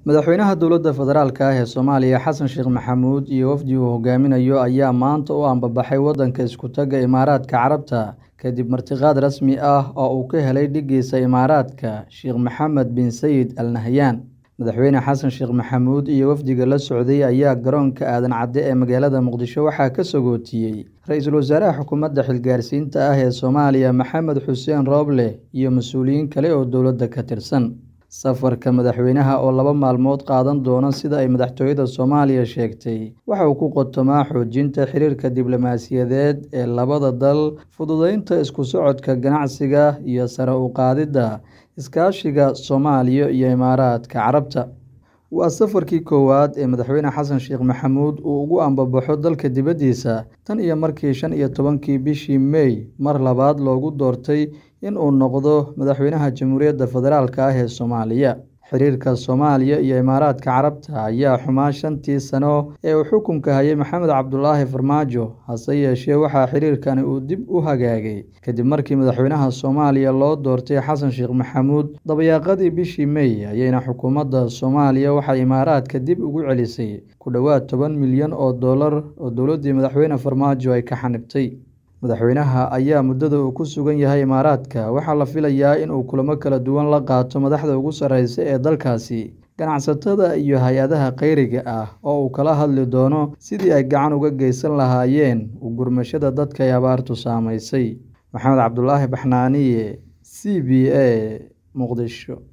Madaxweynaha dowladda federaalk ah ee Soomaaliya Xasan Sheekh Maxamuud iyo wafdi uu hogaaminayo ayaa maanta u ambabaxay waddanka isku taga Imaaraadka Carabta kadib martiqaad rasmi ah oo uu ka helay dhiggiisa Imaaraadka Sheekh Mohammed bin Zayed Al Nahyan. Madaxweyne Xasan Sheekh Maxamuud iyo wafdiga la socday ayaa garoonka Aadan Cadde ee magaalada Muqdisho waxaa ka sagootiyay Ra'iisul Wasaaraha Xukuumadda Xilgaarsiinta ah ee Soomaaliya Maxamed Xuseen Roble iyo mas'uuliyiin kale oo dowladda ka tirsan. Safarka madaxweynaha oo laba maalmood qaadan doona sida ay madaxtooyada Soomaaliya sheegtay, waxa uu ku qotomaa xoojinta xiriirka diblomaasiyadeed ee labada dal, fududeynta isku socodka ganacsiga, iyo sare u qaadidda iskaashiga Soomaaliya iyo Imaaraadka Carabta. Waa safarkii koowaad ee madaxweyne Xasan Sheekh Maxamuud uu ugu ambabaxo dalka dibaddiisa tan iyo markii shan iyo tobankii bishii May mar labaad loogu doortay in uu noqdo madaxweynaha Jamhuuriyadda Federaalk ah ee Soomaaliya. Xiriirka Soomaaliya iyo Imaaraadka Carabta ayaa xumaa shantii sano ee uu xukunka hayay Maxamed Cabdulaahi Farmaajo, hase yeeshee waxaa xiriirkani uu dib u hagaagay kadib markii madaxweynaha Soomaaliya loo doortay Xasan Sheekh Maxamuud. Dabayaaqadii bishii May ayayna xukuumadda Soomaaliya waxay Imaaraadka dib ugu celisay ku dhowaad toban milyan oo dollar oo dowladdii madaxweyne Farmaajo ay ka xanibtay. Madaxweynaha ayaa muddada uu ku sugan yahay Imaaraadka waxaa la filayaa in uu kulamo kala duwan la qaato madaxda ugu sarreysa ee dalkaasi, ganacsatada iyo hay'adaha kheyriga ah oo uu kala hadli doono sidii ay gacan uga geysan lahaayeen u gurmashada dadka ay abaartu saameysay. Maxamed Cabdulaahi Baxnaaniye, C B A, Muqdisho.